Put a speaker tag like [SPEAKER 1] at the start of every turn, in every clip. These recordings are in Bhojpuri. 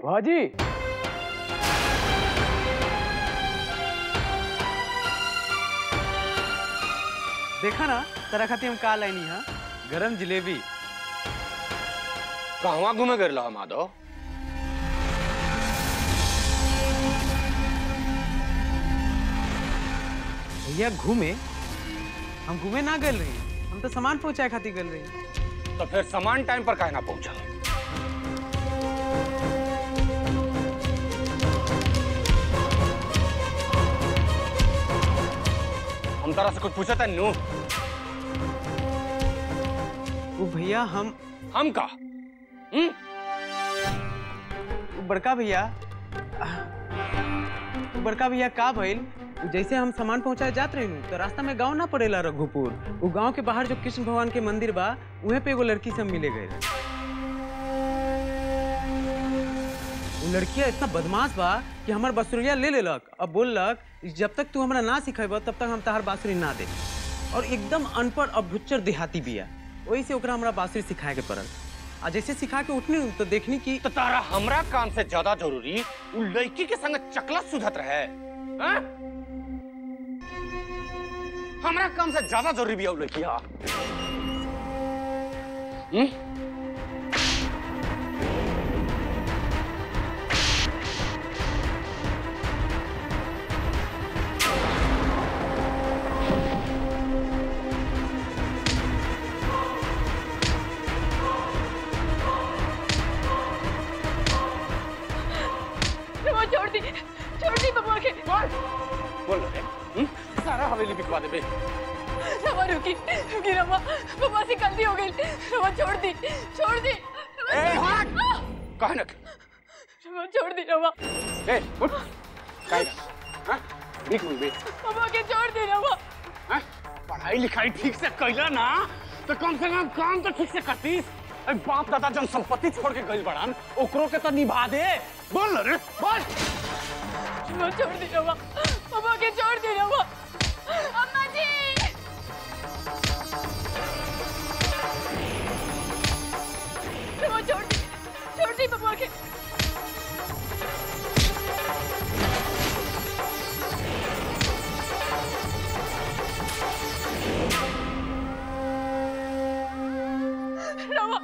[SPEAKER 1] भाजी देखा ना तेरा खातिर हम का लाइनी है गरम जिलेबी
[SPEAKER 2] कहवा घूमे गए रहा माधव
[SPEAKER 1] भैया घूमे हम घूमे ना गए रही हम तो सामान पहुंचाए खातिर गए रही
[SPEAKER 2] तो फिर सामान टाइम पर काहे ना पहुंचा हम तरह से कुछ पूछा था नू
[SPEAKER 1] वो भैया हम
[SPEAKER 2] हम का हम्म
[SPEAKER 1] वो बड़का भैया वो बड़का भैया का भइल वो जैसे हम सामान पहुंचाए जात रही तो रास्ता में गांव ना पड़ेला रघुपुर वो गांव के बाहर जो कृष्ण भगवान के मंदिर बा वहीं पे एगो लड़की से हम मिले गए वो लड़किया इतना बदमाश बा कि हमार बांसुरिया ले लेलक अब बोललक जब तक तू हमरा ना सिखेब तब तक हम तहार बांसुरी ना दे और एकदम अनपढ़ और भुच्चर देहाती बिया वही से ओकरा हमरा बांसुरी सिखाए के पड़ल आ जैसे सिखा के उठनी तो देखनी कि
[SPEAKER 2] तो तारा हमरा काम से ज्यादा जरूरी उ लड़की के संग चकला सुधत रहे हैं? हमरा काम से ज्यादा जरूरी भी है उ लड़की हा हम्म?
[SPEAKER 3] वो छोड़ दी छोड़ दी बबुआ के
[SPEAKER 2] बोल बोल रे हम्म? सारा हवेली बिकवा देबे
[SPEAKER 3] रमा रुकी रुकी रमा बबुआ से गलती हो गई रमा छोड़ दी छोड़ दी रमा,
[SPEAKER 2] ए,
[SPEAKER 3] छोड़-
[SPEAKER 2] हट!
[SPEAKER 3] आह!
[SPEAKER 2] काहे ना
[SPEAKER 3] रमा छोड़ दी रमा
[SPEAKER 2] ए उठ काहे ना हां देख मुझे
[SPEAKER 3] बबुआ के छोड़ दी रमा
[SPEAKER 2] हैं? पढ़ाई लिखाई ठीक से कैला ना तो कम से कम काम तो ठीक से करतीस अरे बाप दादा जन संपत्ति छोड़ के गई बड़ान ओकरो के तो निभा दे बोल रे बोल
[SPEAKER 3] रमा छोड़ दी रमा बबुआ के छोड़ दी रमा अम्मा जी रमा छोड़ दी छोड़ दी बबुआ के रमा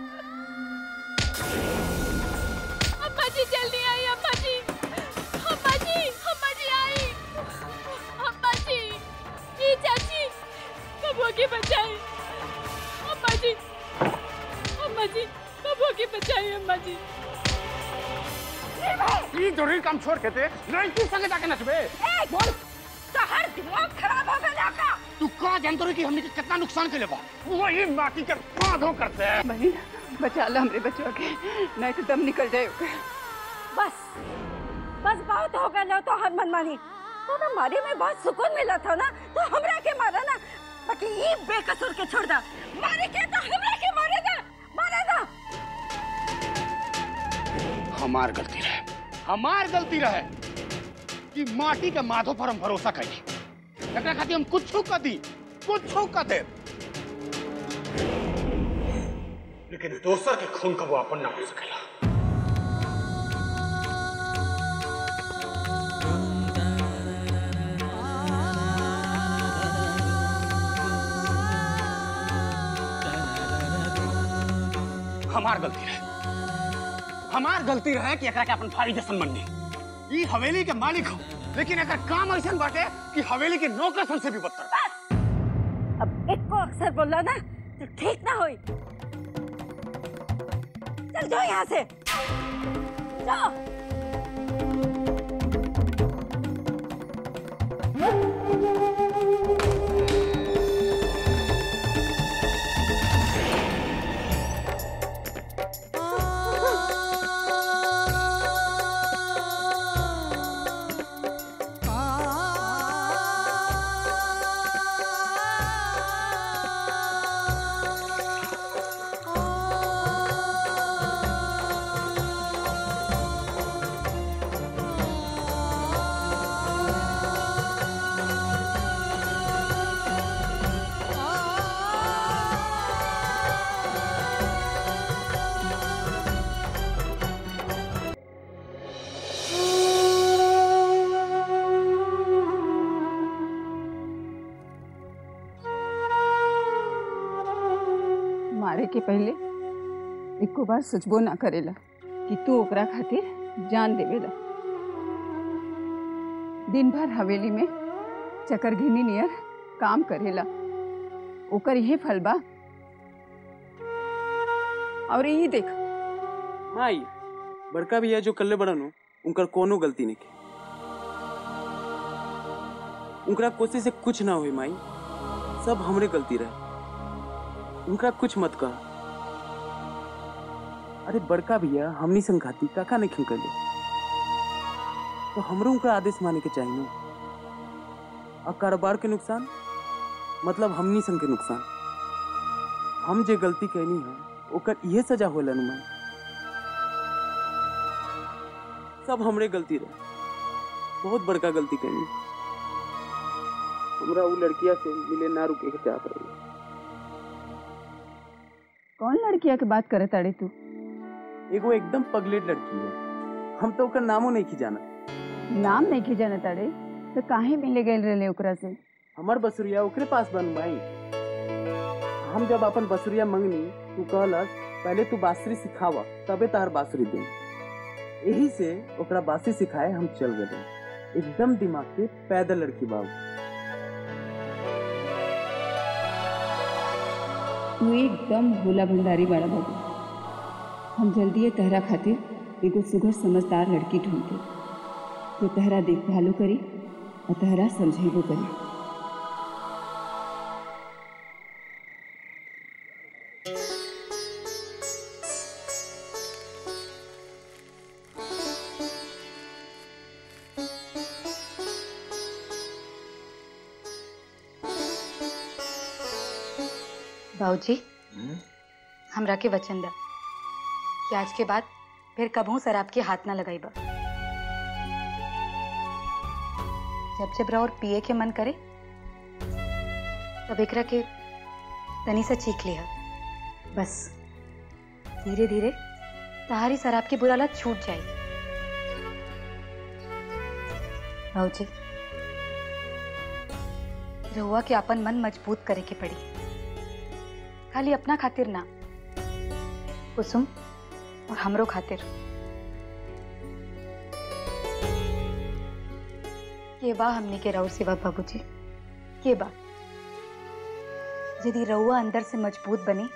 [SPEAKER 3] अम्मा जी जल्दी आई अम्मा जी अम्मा जी अम्मा जी आई अम्मा जी ये चाची बबुआ के बचाई अम्मा जी अम्मा जी बबुआ के बचाई अम्मा जी
[SPEAKER 2] ई जरूरी काम छोड़ के ते लड़की संगे जाके नचबे बोल
[SPEAKER 3] हर दिमाग खराब हो गया का
[SPEAKER 2] तू का जानतो रे कि हमने के कितना नुकसान के लेबा वही माटी के कांधों करते हैं
[SPEAKER 4] बहन बचा लो हमरे बचवा के नहीं तो दम निकल जाए
[SPEAKER 5] बस बस बहुत हो गया तो हर मनमानी तो ना मारे में बहुत सुकून मिला था ना तो हमरा के मारा ना बाकी ये बेकसूर के छोड़ दा मारे के तो हमरा के मारे दा मारे दा
[SPEAKER 2] हमार गलती रहे हमार गलती रहे कि माटी के माधो पर हम भरोसा करी एकरा खातिर हम कुछ कर दी कुछ कर दे लेकिन दोसर के खून का वो अपन ना हो सकेला हमार गलती रहे हमार गलती रहे कि एकरा के अपन भाई जैसन मननी ई हवेली के मालिक हो लेकिन एकर काम ऐसन बाटे कि हवेली के नौकर सन से भी बदतर
[SPEAKER 5] अब एक को अक्सर बोला ना तो ठीक ना होई चल जाओ यहाँ से जाओ
[SPEAKER 6] आ
[SPEAKER 4] के पहले एको बार सोचबो ना करेला कि तू ओकरा खातिर जान देवेला दिन भर हवेली में चकरघिनी नियर काम करेला ओकर यही फल बा और यही देख
[SPEAKER 1] माई बड़का भैया जो कल्ले बड़न हो उनकर कोनो गलती नहीं की उनकरा कोशिश से कुछ ना हुई माई सब हमरे गलती रहे उनका कुछ मत कह अरे बड़का भैया हमनी संघाती काका नहीं खिंकल तो हमरो उनका आदेश माने के चाहिए ना और कारोबार के नुकसान मतलब हमनी संग के नुकसान हम जे गलती कहनी है ओकर इहे सजा होला नु माई सब हमरे गलती रहे बहुत बड़का गलती करी हमरा वो लड़किया से मिले ना रुके के चाहत रही
[SPEAKER 4] कौन लड़किया के बात करत अड़े तू
[SPEAKER 1] एगो एकदम पगलेट लड़की है हम तो ओकर नामो नहीं की जाना
[SPEAKER 4] नाम नहीं की जानत अड़े तो काहे मिले गए रहे ओकरा से
[SPEAKER 1] हमर बसुरिया ओकरे पास बन भाई हम जब अपन बसुरिया मंगनी तू कहलस पहले तू बांसुरी सिखावा तबे तार बांसुरी दे यही से ओकरा बांसुरी सिखाए हम चल गए एकदम दिमाग के पैदल लड़की बाबू
[SPEAKER 4] तू एकदम भोला भंडारी बड़ा बाबू हम जल्दी तहरा खातिर एगो सुघर समझदार लड़की ढूंढते जो तहरा देखभालो करी और तहरा समझेबो करी
[SPEAKER 6] बाबूजी हमरा के वचन दा कि आज के बाद फिर कबहू शराब के हाथ ना लगाई बा जब जब और पिए के मन करे तब एकरा के तनी सा चीख लिया बस धीरे धीरे तहारी शराब की बुरा लत छूट जाए बाबूजी रहुआ के अपन मन मजबूत करे के पड़ी खाली अपना खातिर ना कुसुम और हमरो खातिर के बा हमने के रउर सिवा बाबूजी के बा यदि रउआ अंदर से मजबूत बनी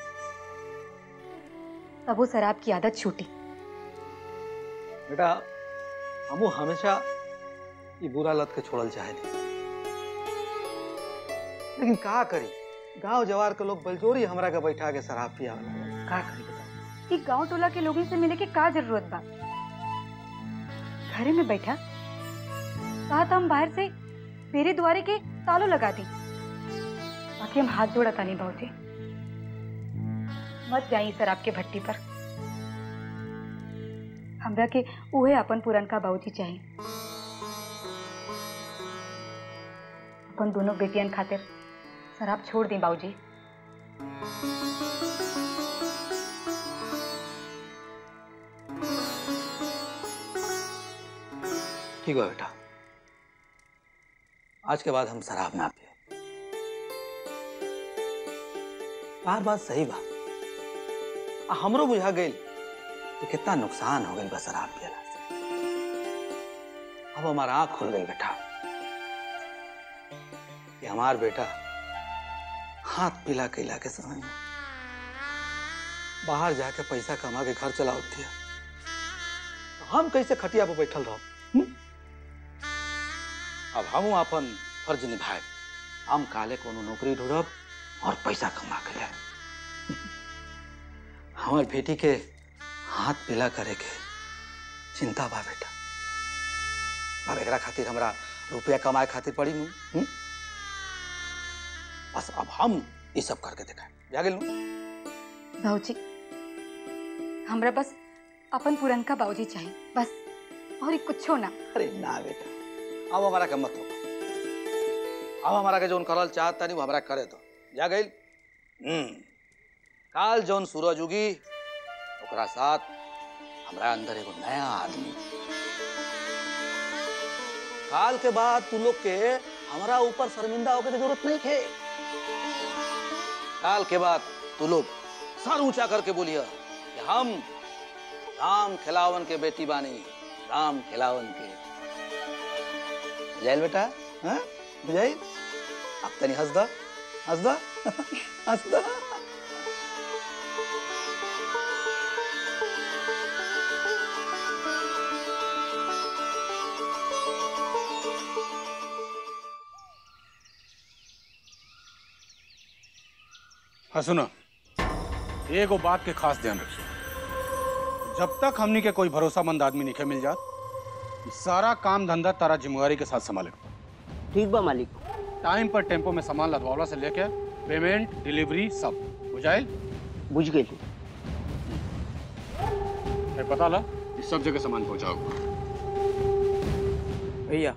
[SPEAKER 6] तब वो शराब की आदत छूटी
[SPEAKER 7] बेटा हमू हमेशा ये बुरा लत के छोड़ल चाहे लेकिन का करी गांव जवार के लोग बलजोरी हमरा के बैठा के शराब पिया का करी बता
[SPEAKER 6] कि गांव टोला के लोगों से मिले के का जरूरत बा घरे में बैठा कहा था हम बाहर से मेरे द्वारे के तालो लगा दी बाकी हम हाथ जोड़ा था नहीं बहुते मत जाई सर आपके भट्टी पर हमरा के उहे अपन पुरन का बाबूजी चाहिए अपन दोनों बेटियन खातिर शराब छोड़ दी बाबूजी
[SPEAKER 7] ठीक है बेटा आज के बाद हम शराब ना पिए बार बात सही बा आ हमरो बुझा गई कि कितना नुकसान हो गई बा शराब पियला से अब हमारा आंख खुल गई बेटा कि हमार बेटा हाथ पिला कैला के समय में बाहर जाके पैसा कमा के घर चला होती है हम कैसे खटिया पर बैठल रहो हम्म? अब हम अपन फर्ज निभाए हम काले कोनो नौकरी ढूंढब और पैसा कमा के ले हमार बेटी के हाथ पीला करे के चिंता बा बेटा अब एकरा खातिर हमरा रुपया कमाए खातिर पड़ी नु हम्म? बस अब हम ये सब करके दिखाए जा गेल नु
[SPEAKER 6] बाबूजी हमरा बस अपन पुरनका बाबूजी चाहिए बस और कुछो ना
[SPEAKER 7] अरे ना बेटा अब हमारा के मत हो अब हमारा के जोन करल चाहता नहीं वो हमारा करे दो जा गई हम्म काल जोन सूरज उगी ओकरा साथ हमरा अंदर एगो नया आदमी काल के बाद तू लोग के हमारा ऊपर शर्मिंदा होके के जरूरत नहीं है काल के बाद तू लोग सर ऊंचा करके बोलिए कि हम राम खिलावन के बेटी बानी राम खिलावन के बुझाइल बेटा हाँ बुझाइल अब तनी हंस दा हंस दा हंस दा
[SPEAKER 2] हाँ सुनो एगो बात के खास ध्यान रखिए जब तक हमनी के कोई भरोसामंद आदमी नहीं मिल जात ई सारा काम धंधा तारा जिम्मेवारी के साथ संभाले
[SPEAKER 8] ठीक बा मालिक
[SPEAKER 2] टाइम पर टेम्पो में सामान लदवावला से लेके पेमेंट डिलीवरी सब बुझाइल
[SPEAKER 8] बुझ गई
[SPEAKER 2] है पता ला इस सब जगह सामान पहुंचाओ
[SPEAKER 1] भैया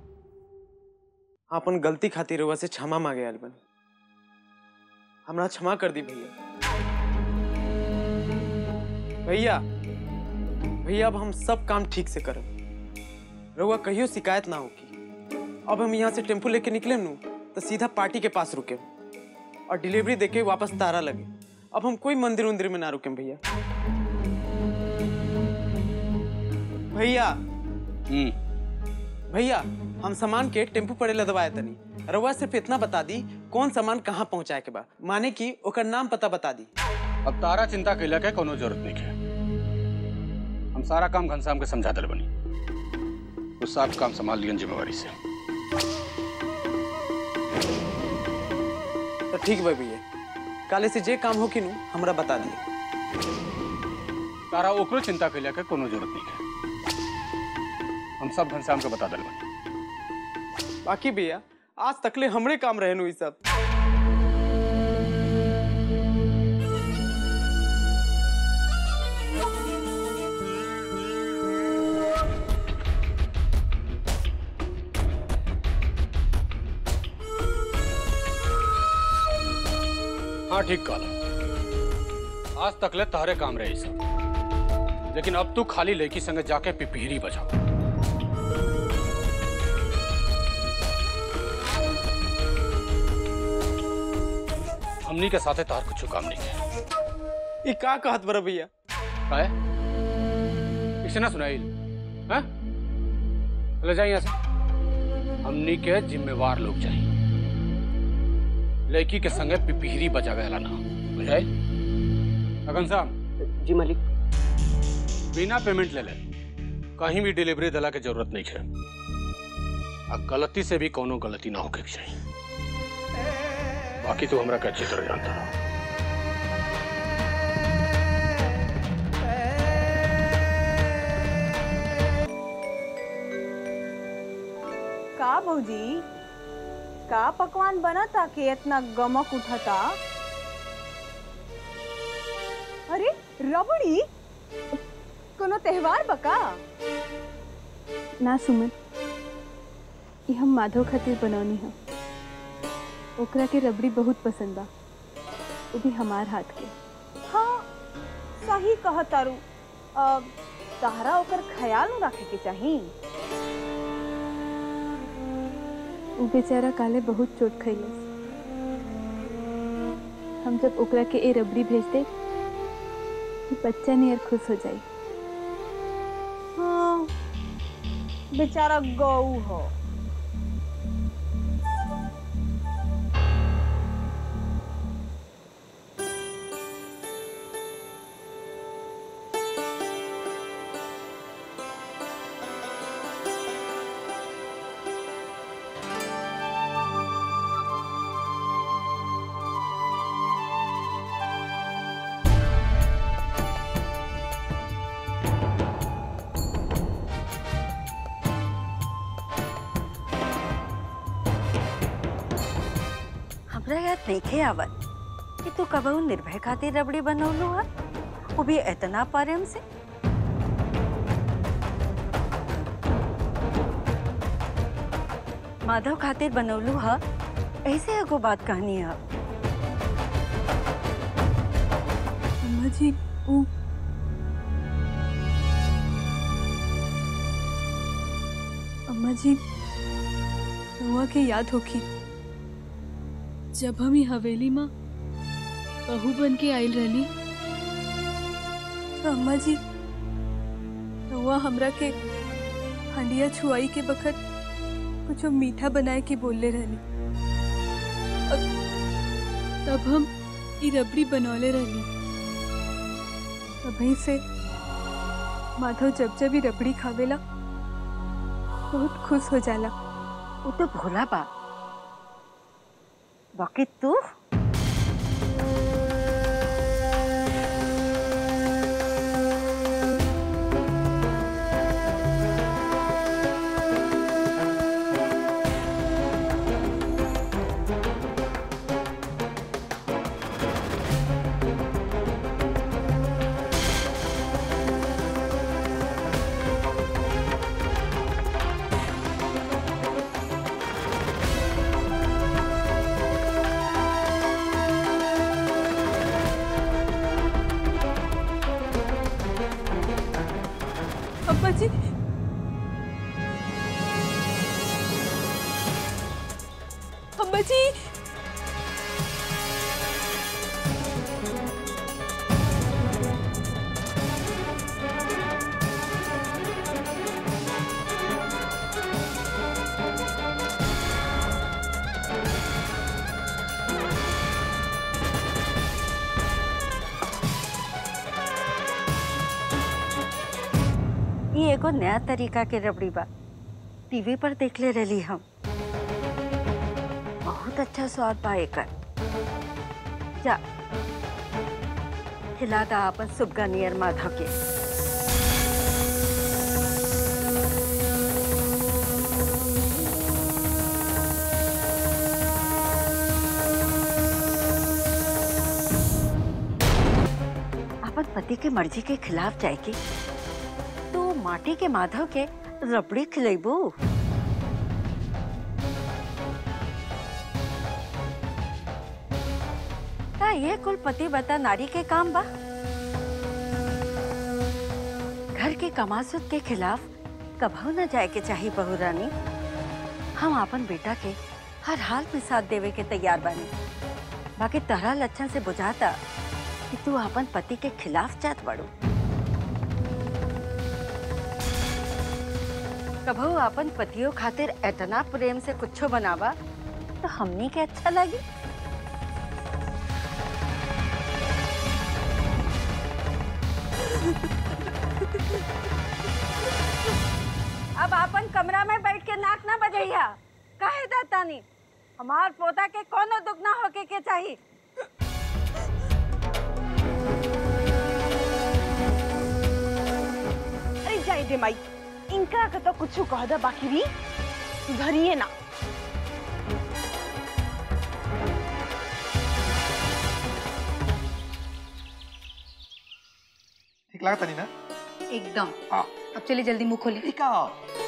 [SPEAKER 1] अपन गलती खातिर रउआ से क्षमा मांगे आयल बनी हमरा क्षमा कर दी भैया भैया भैया अब हम सब काम ठीक से करब रउआ कहियो शिकायत ना होगी अब हम यहाँ से टेम्पो लेके निकले नू तो सीधा पार्टी के पास रुके और डिलीवरी देके वापस तारा लगे अब हम कोई मंदिर उंदिर में ना रुके भैया भैया
[SPEAKER 2] हम्म
[SPEAKER 1] भैया हम सामान के टेम्पू पड़े लदवाए तनी रउआ सिर्फ इतना बता दी कौन सामान कहाँ पहुँचाए के बा माने कि ओकर नाम पता बता दी
[SPEAKER 2] अब तारा चिंता कैला के कोनो जरूरत नहीं है हम सारा काम घनश्याम के समझा दल बनी वो सब काम संभाल लियन जिम्मेवारी से
[SPEAKER 1] तो ठीक बा भैया काले से जे काम हो कि नु हमरा बता दिए
[SPEAKER 2] तारा ओकरो चिंता कैला के कोनो जरूरत नहीं है हम सब घनश्याम के बता दल बनी
[SPEAKER 1] बाकी भैया आज तकले हमरे काम रहे नु ई सब
[SPEAKER 2] हाँ ठीक कहला आज तक ले तहरे काम रहे सब लेकिन अब तू खाली लड़की संगे जाके पिपीरी बजाओ हमनी के साथे तार कुछ काम नहीं है
[SPEAKER 1] ई का कहत बरा भैया
[SPEAKER 2] काय इसे ना सुनाइल हैं चले जाइए यहाँ से हमनी के जिम्मेवार लोग चाहिए लड़की के संगे पिपीरी बजावे वाला ना बुझाई अगन साहब
[SPEAKER 8] जी मालिक
[SPEAKER 2] बिना पेमेंट ले ले कहीं भी डिलीवरी दिला के जरूरत नहीं है आ गलती से भी कोनो गलती ना होके के चाहिए बाकी तो हमरा के अच्छी तरह जानता रहो
[SPEAKER 9] का भौजी का पकवान बनता कि इतना गमक उठता अरे रबड़ी कोनो त्योहार बका
[SPEAKER 3] ना सुमन ये हम माधव खातिर बनौनी है ओकरा के रबड़ी बहुत पसंद बा वो भी हमार हाथ के
[SPEAKER 9] हाँ सही कह तारू अब तहरा ओकर ख्याल न रखे के चाही
[SPEAKER 3] वो बेचारा काले बहुत चोट खैलस हम जब ओकरा के ए रबड़ी भेज दे तो बच्चा नियर खुश हो जाई
[SPEAKER 9] हाँ बेचारा गऊ हो
[SPEAKER 5] हमरा याद नहीं आवत कि तू कबहू निर्भय खातिर रबड़ी बनौलू है वो भी इतना प्रेम से माधव खातिर बनौलू है ऐसे एगो बात कहनी है
[SPEAKER 3] अम्मा जी वो अम्मा जी हुआ के याद होगी जब हम ही हवेली में बहू बन के आयल रहली
[SPEAKER 10] तो अम्मा जी रउआ हमरा के हंडिया छुआई के बखत कुछ मीठा बनाए के बोलले रहली तब हम ई रबड़ी बनौले रहली तभी से माधव जब जब ई रबड़ी खावेला बहुत खुश हो जाला
[SPEAKER 5] वो तो भोला बा बाकी तू
[SPEAKER 10] अम्मा जी अम्मा जी
[SPEAKER 5] ये एगो नया तरीका के रबड़ी बा टीवी पर देख ले रही हम बहुत अच्छा स्वाद बा एकर जा खिला दा अपन सुबगा नियर माधव के अपन पति के मर्जी के खिलाफ जाएगी तो माटी के माधव के रबड़ी खिलेबू का ये कुल पति बता नारी के काम बा घर के कमासुत के खिलाफ कभू न जाए के चाहिए बहू रानी हम अपन बेटा के हर हाल में साथ देवे के तैयार बानी बाकी तहरा लक्षण से बुझाता कि तू अपन पति के खिलाफ जात बड़ू कभू अपन पतियों खातिर इतना प्रेम से कुछो बनावा तो हमनी के अच्छा लगी अब अपन कमरा में बैठ के नाक ना बजैया काहे दातानी हमार पोता के कोनो दुख ना होके के चाहिए
[SPEAKER 9] अरे जाए दे माई इनका के तो कुछ कह दे बाकी भी सुधरिए ना
[SPEAKER 11] ठीक लगा तनी ना
[SPEAKER 6] एकदम
[SPEAKER 11] हाँ।
[SPEAKER 6] अब चलिए जल्दी मुंह खोलिए
[SPEAKER 11] ठीक है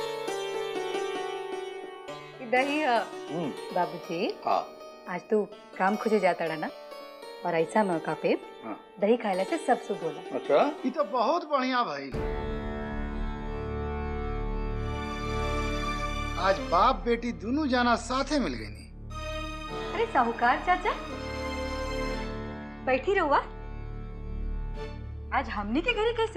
[SPEAKER 6] दही
[SPEAKER 7] हम्म,
[SPEAKER 6] बाबूजी
[SPEAKER 7] हाँ
[SPEAKER 6] आज तू काम खोजे जाता रहा ना और ऐसा मौका पे
[SPEAKER 7] हाँ।
[SPEAKER 6] दही खाने से सब शुभ होला
[SPEAKER 7] अच्छा
[SPEAKER 12] ये तो बहुत बढ़िया भाई आज बाप बेटी दोनों जाना साथे मिल गई नी
[SPEAKER 6] अरे साहूकार चाचा बैठी रहुआ आज हमने के घरे कैसे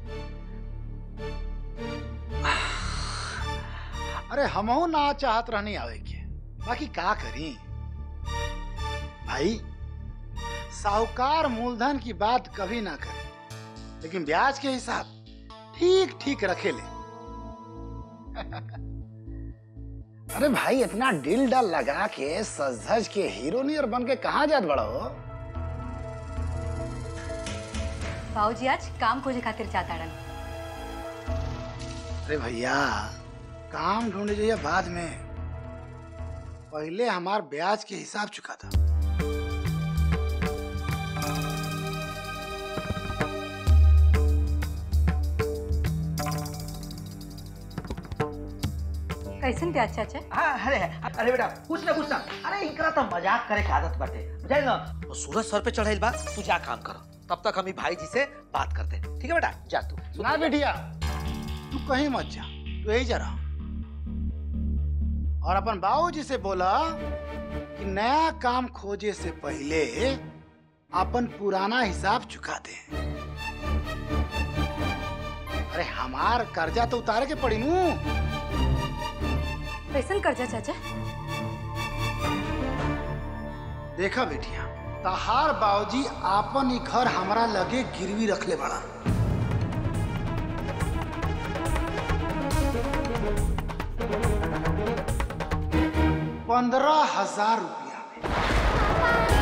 [SPEAKER 12] अरे हमहू ना चाहत रहनी आवे के बाकी का करी भाई साहूकार मूलधन की बात कभी ना करे लेकिन ब्याज के हिसाब ठीक ठीक रखे ले अरे भाई इतना डिल डल लगा के सज धज के हीरो नियर बन के कहाँ जात बड़ा हो
[SPEAKER 6] बाबूजी आज काम खोजे खातिर चाहता रहा
[SPEAKER 12] अरे भैया काम ढूंढे जाइए बाद में पहले हमार ब्याज के हिसाब चुका था
[SPEAKER 6] कैसन प्याज चाचा
[SPEAKER 7] हाँ अरे अरे बेटा कुछ ना कुछ ना अरे इनकरा तो मजाक करे के आदत बाटे बुझाई ना वो सूरज सर पे चढ़ाइल बा तू जा काम कर तब तक हम ई भाई जी से बात करते हैं ठीक है बेटा जा तू
[SPEAKER 12] ना बेटिया तू कहीं मत जा तू यही जा रहा और अपन बाबूजी से बोला कि नया काम खोजे से पहले अपन पुराना हिसाब चुका दे अरे हमार कर्जा तो उतारे के पड़ी नू
[SPEAKER 6] कैसन कर्जा चाचा
[SPEAKER 12] देखा बेटिया तहार बाबूजी आपन ही घर हमरा लगे गिरवी रखले बड़ा पंद्रह हजार रुपया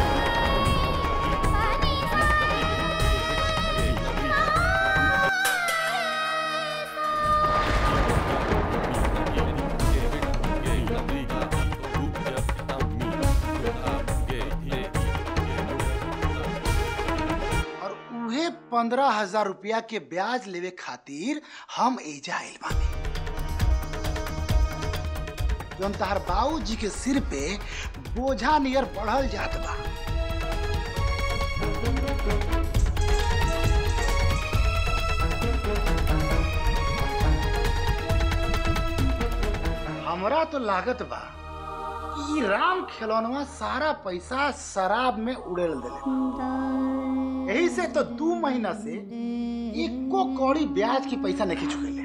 [SPEAKER 12] और उहे पंद्रह हजार रुपया के ब्याज लेवे खातिर हम एजा आइल बानी जौन तहार बाबूजी के सिर पे बोझा नियर बढ़ल जात बा हमरा तो लागत बा ई राम खिलौनवा सारा पैसा शराब में उड़ेल देले यही से तो दू महीना से एको कौड़ी ब्याज की पैसा नहीं चुकेले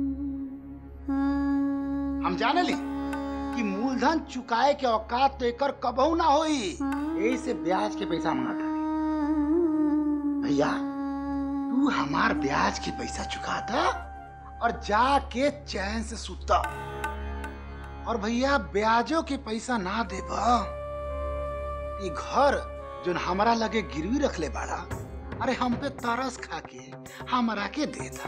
[SPEAKER 12] हम जाने ली कि मूलधन चुकाए के औकात तो एकर कबहू ना होई यही से ब्याज के पैसा मांगता भैया तू हमार ब्याज के पैसा चुका दा और जाके चैन से सुता और भैया ब्याजों के पैसा ना देबा ई घर जोन हमरा लगे गिरवी रखले बाड़ा अरे हम पे तरस खा के हमरा के दे दा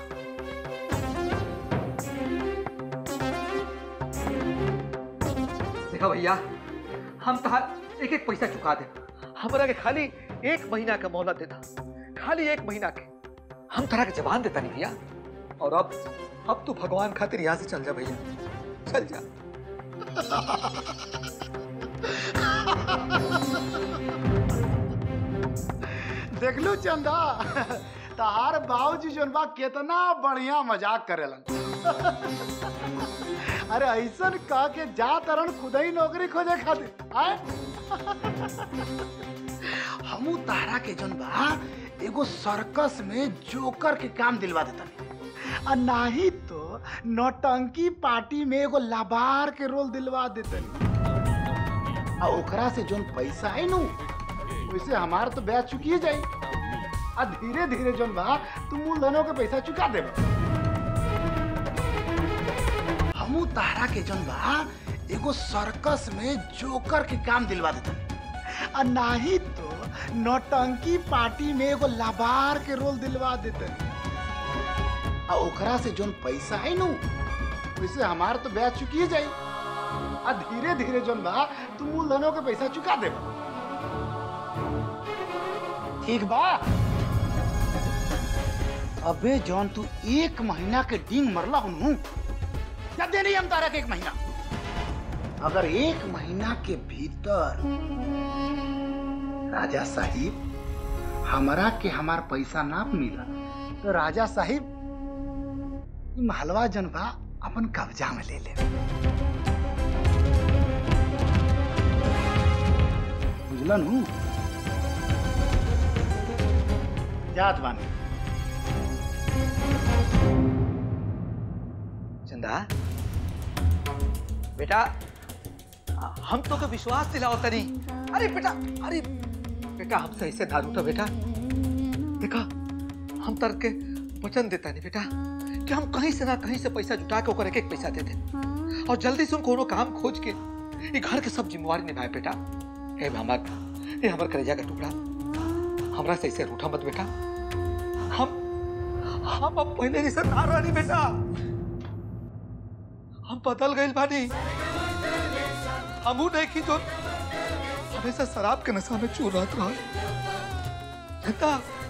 [SPEAKER 7] देखा भैया हम तहार एक एक पैसा चुका दे हमरा के खाली एक महीना का मोहलत देता खाली एक महीना के हम तरह के जवान देता नहीं भैया और अब अब तू भगवान खातिर यहाँ से चल जा भैया चल जा
[SPEAKER 12] देख लो चंदा तहार बाबूजी जोन बा कितना बढ़िया मजाक करेलन अरे ऐसन कह के जा तरन खुद ही नौकरी खोजे खातिर आए हमू तारा के जोन बा एगो सर्कस में जोकर के काम दिलवा देता आ नाही तो नौटंकी पार्टी में एगो लाबार के रोल दिलवा देते आ ओकरा से जोन पैसा है नु वैसे हमार तो ब्याज चुकिए जाई आ धीरे धीरे जोन बा तू मूलधनों के पैसा चुका देबा हमू तारा के जोन बा एगो सर्कस में जोकर के काम दिलवा देते आ नाही तो नौटंकी पार्टी में एगो लाबार के रोल दिलवा देते आ ओकरा से जोन पैसा है नु वैसे हमार तो ब्याज चुकिए जाई आ धीरे धीरे जोन बा तू मूलधनों के पैसा चुका देबा ठीक बा अबे जॉन तू एक महीना के डिंग मरला हूँ क्या देनी हम तारा के एक महीना अगर एक महीना के भीतर राजा साहिब हमारा के हमार पैसा ना मिला तो राजा साहिब ई महलवा जनबा अपन कब्जा में ले ले बुझलन हूँ याद बानी
[SPEAKER 7] चंदा बेटा हम तो के विश्वास दिलाओ तनी अरे बेटा अरे बेटा हमसे ऐसे ना रूठो बेटा देखा हम तर के वचन देता नहीं बेटा कि हम कहीं से ना कहीं से पैसा जुटा के ओकर एक एक पैसा दे दे और जल्दी से कोनो काम खोज के ये घर के सब जिम्मेवारी निभाए बेटा हे हमार हे हमार कलेजा का टुकड़ा हमरा से ऐसे रूठा मत बेटा हम हम अब पहले जैसे ना रही बेटा हम बदल गए बानी हमू नहीं की जो हमेशा शराब के नशा में चूर रहत रहा जनता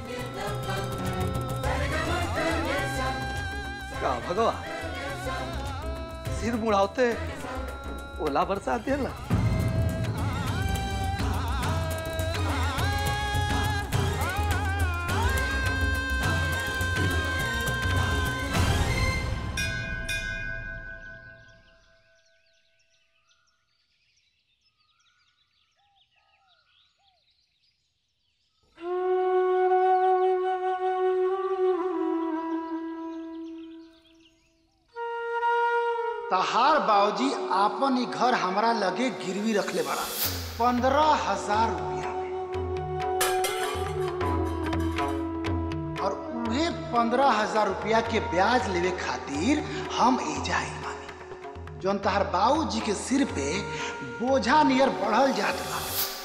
[SPEAKER 7] का भगवा सिर मुड़ाते ओला बरसा देला
[SPEAKER 12] तहार बाबूजी आपन ही घर हमरा लगे गिरवी रखले बड़ा पंद्रह हजार रुपया में और उहे पंद्रह हजार रुपया के ब्याज लेवे खातिर हम एजा आइल बानी जौन तहार बाबूजी के सिर पे बोझा नियर बढ़ल जात बा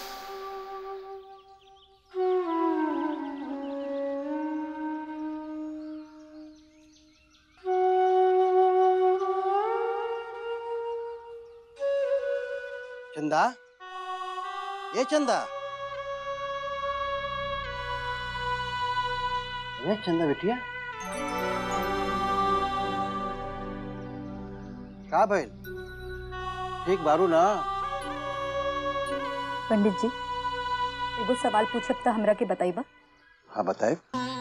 [SPEAKER 11] चंदा ये चंदा ये चंदा बिटिया का भइल ठीक बारू ना
[SPEAKER 6] पंडित जी एगो सवाल पूछब त हमरा के बताइबा
[SPEAKER 11] हाँ बताए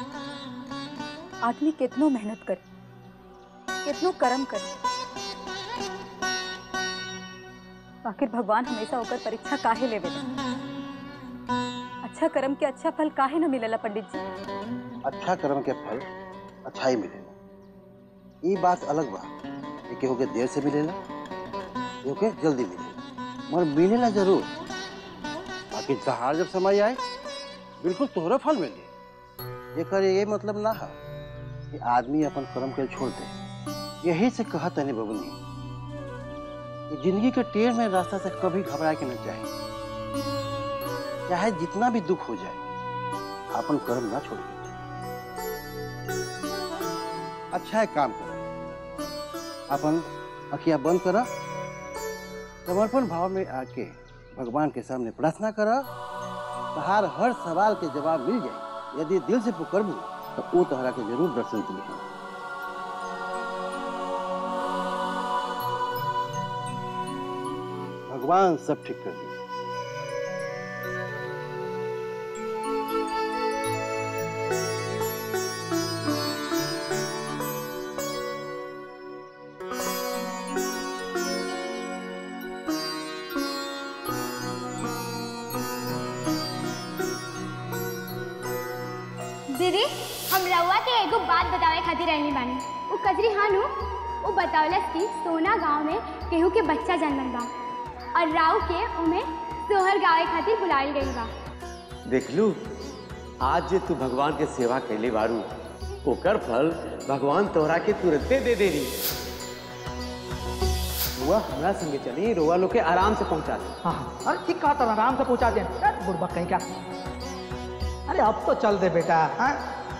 [SPEAKER 6] आदमी कितनो मेहनत करे कितनो कर्म करे आखिर भगवान हमेशा ओकर परीक्षा काहे लेवे अच्छा कर्म के अच्छा फल काहे न मिलेला पंडित जी
[SPEAKER 11] अच्छा कर्म के फल अच्छा ही मिलेला ये बात अलग बा कि केहू के देर से मिलेला केहू के जल्दी मिलेला मगर मिलेला जरूर बाकी जहाँ जब समय आए बिल्कुल तोहरा फल मिले एकर ये मतलब ना है कि आदमी अपन कर्म के छोड़ दे यही से कहा तनी बबुनी कि जिंदगी के टेढ़ में रास्ता से कभी घबरा के न चाहिए चाहे जितना भी दुख हो जाए अपन कर्म ना छोड़िए अच्छा एक काम करो अपन अखियां बंद करा समर्पण भाव में आके भगवान के सामने प्रार्थना करा तहार हर सवाल के जवाब मिल जाए यदि दिल से पुकरबू तो वो तहरा के जरूर दर्शन दिए भगवान सब ठीक कर दिए
[SPEAKER 13] दीदी हम रउआ के एगो बात बतावे खातिर रहनी बानी उ कजरी हानु उ बतावलस कि सोना गांव में केहू के बच्चा जन्मल बा और राव के उमे सोहर गावे खातिर बुलाइल गइल बा
[SPEAKER 14] देख लू आज जे तू भगवान के सेवा कैले बारू ओकर फल भगवान तोहरा के तुरंते दे देनी
[SPEAKER 1] रुआ हमरा संगे चली रुआ लोग के आराम से पहुंचा दे
[SPEAKER 15] हाँ हाँ अरे ठीक कहा था आराम से पहुंचा दे बुढ़बक कहीं का अरे अब तो चल दे बेटा हाँ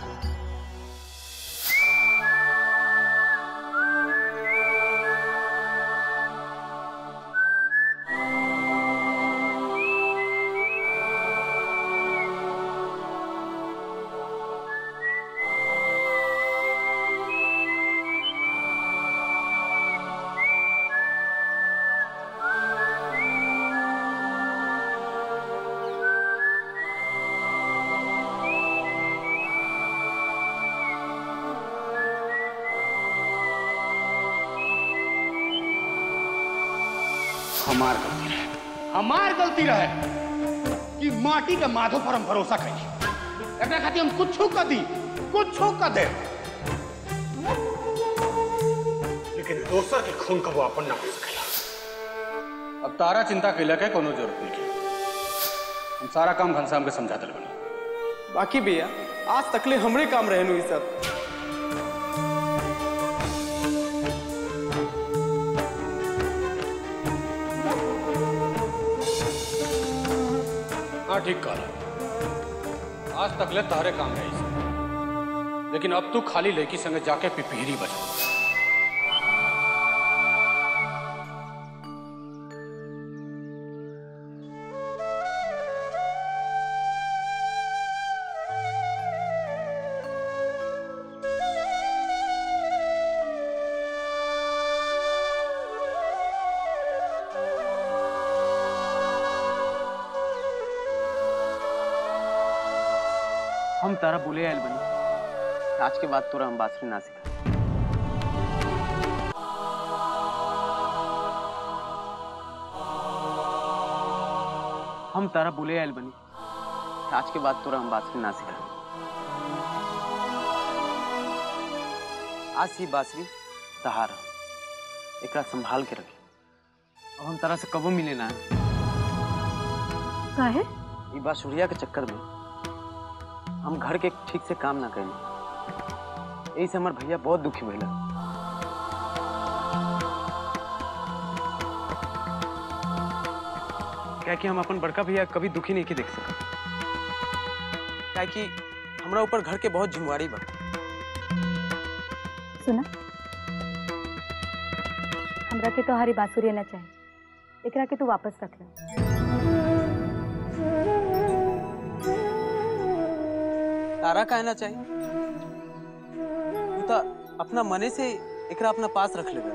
[SPEAKER 2] हमार गलती रहे हमार गलती रहे कि माटी के माधो पर हम भरोसा करी एकरा खातिर हम कुछ कर दी कुछ कर दे लेकिन दोसर के खून का वो अपन ना हो सकेला अब तारा चिंता कैला के कोनो जरूरत नहीं के हम सारा काम घनश्याम के समझा दिल बनी
[SPEAKER 1] बाकी भैया आज तकले हमरे काम रहनु ई सब
[SPEAKER 2] हाँ ठीक कहा आज तक ले तारे काम रही से। लेकिन अब तू खाली लड़की संगे जाके पिपीरी बजा
[SPEAKER 1] हम तारा बोले आयल बनी आज के बाद तोरा हम बांसुरी ना सिखा हम तारा बोले आयल बनी आज के बाद तोरा हम बांसुरी ना सिखा आज ही बांसुरी तहार एकरा संभाल के रखी अब हम तरह से कबो मिले ना
[SPEAKER 6] काहे
[SPEAKER 1] ई बासुरिया के चक्कर में हम घर के ठीक से काम ना कैली यही से हमार भैया बहुत दुखी भइला क्या कि हम अपन बड़का भैया कभी दुखी नहीं के देख सकते क्या कि हमरा ऊपर घर के बहुत जिम्मेवारी बा
[SPEAKER 6] सुना हमरा के तोहारी बांसुरी न चाहे एकरा के तू वापस रख ले
[SPEAKER 1] तारा कहना चाहिए तू तो अपना मने से एकरा अपना पास रख लेगा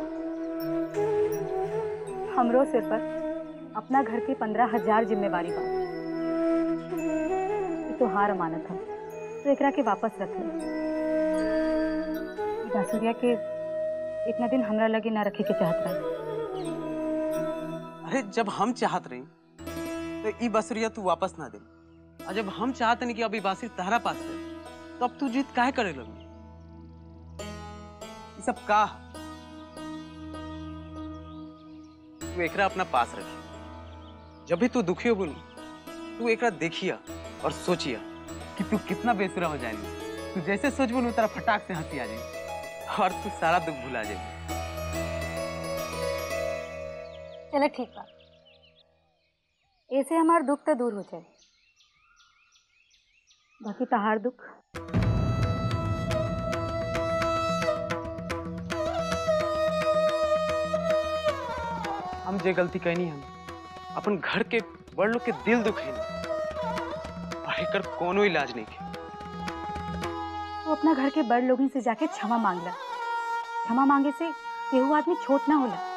[SPEAKER 6] हमरो सिर पर अपना घर की पंद्रह हजार जिम्मेवारी बा ई तोहार अमानत है तो एकरा के वापस रख ले ई बांसुरिया के इतना दिन हमरा लगे ना रखे के चाहत रहे
[SPEAKER 1] अरे जब हम चाहत रही तो ई बांसुरिया तू वापस ना दे और जब हम चाहत नहीं कि अभी बांसुरी तहरा पास है तब तू जीत काहे करे लगी ये सब का तू एकरा अपना पास रखी जब भी तू दुखी हो बोली तू एकरा देखिया और सोचिया कि तू कितना बेसुरा हो जाएगी तू जैसे सोच बोलू तेरा फटाक से हंसी आ जाएगी और तू सारा दुख भुला जाएगी
[SPEAKER 6] चलो ठीक बा ऐसे हमार दुख तो दूर हो जाए बाकी तहार दुख
[SPEAKER 1] हम जे गलती कहनी हम अपन घर के बड़ लोग के दिल दुखे और एकर कोनो इलाज नहीं के
[SPEAKER 6] वो अपना घर के बड़ लोगों से जाके क्षमा मांग ला क्षमा मांगे से केहू आदमी छोट ना होला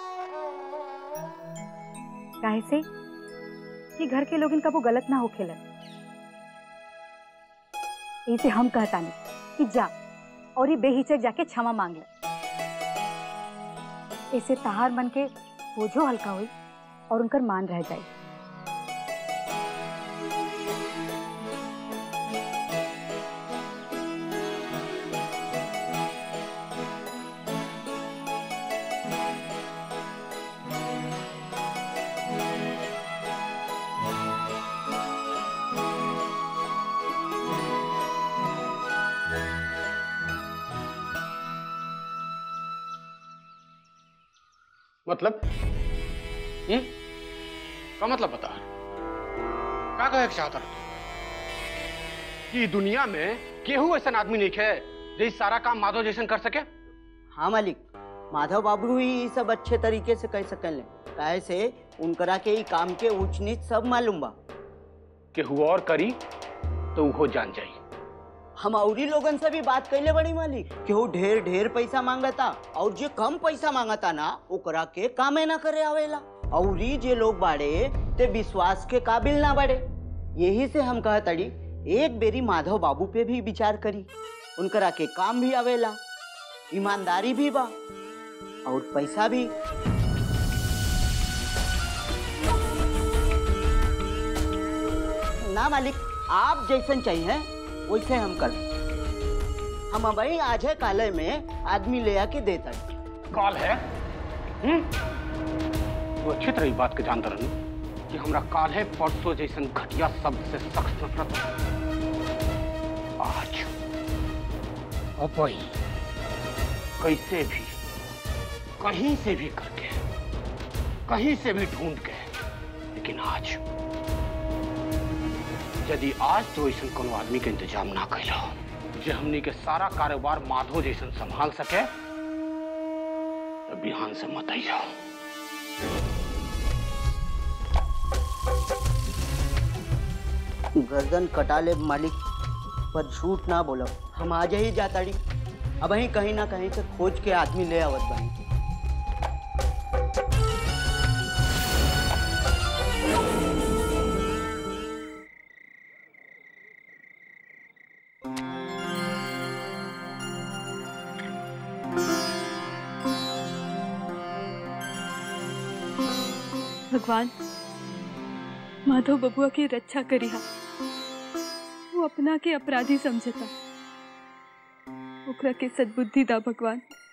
[SPEAKER 6] काहे से कि घर के लोगन कबो गलत ना होखेला इसे हम कहतानी कि जा और ये बेहिचक जाके क्षमा मांग ले ऐसे तहार मन के बोझो हल्का हुई और उनकर मान रह जाए
[SPEAKER 2] मतलब हम्म का मतलब बता का कहे के चाहता रहा कि दुनिया में केहू ऐसा आदमी नहीं है जो इस सारा काम माधव जैसन कर सके
[SPEAKER 8] हाँ मालिक माधव बाबू ही ई सब अच्छे तरीके से कर सकल काहे से उनकरा के ई काम के ऊंच नीच सब मालूम बा
[SPEAKER 2] केहू और करी तो वो जान जाई
[SPEAKER 8] हम औरी लोगन से भी बात कैले बड़ी मालिक केहू ढेर ढेर पैसा मांगता और जे कम पैसा मांगता ना ओकरा के कामे ना करे आवेला औरी जे लोग बाड़े ते विश्वास के काबिल ना बाड़े यही से हम कहतड़ी एक बेरी माधव बाबू पे भी विचार करी उनकरा के काम भी आवेला ईमानदारी भी बा और पैसा भी ना मालिक आप जैसन चाहिए वैसे हम कर हम अबही आज है काले में आदमी ले आके देता
[SPEAKER 2] कॉल है हम्म वो अच्छी तरह ई बात के जानता रहनी कि हमरा काल है परसों जैसन घटिया शब्द से सख्त नफरत है। आज अब वही कैसे भी कहीं से भी करके कहीं से भी ढूंढ के लेकिन आज यदि आज तो ऐसा कोनो आदमी के इंतजाम ना कैलो जे हमनी के सारा कारोबार माधो जैसन संभाल सके तो बिहान से मत आई जाओ
[SPEAKER 8] गर्दन कटा ले मालिक पर झूठ ना बोलो हम आज ही जाताड़ी अब ही कहीं ना कहीं से खोज के आदमी ले आवत बानी
[SPEAKER 10] भगवान माधव बबुआ की रक्षा करिहा वो अपना के अपराधी समझता ओकरा के सद्बुद्धि दा भगवान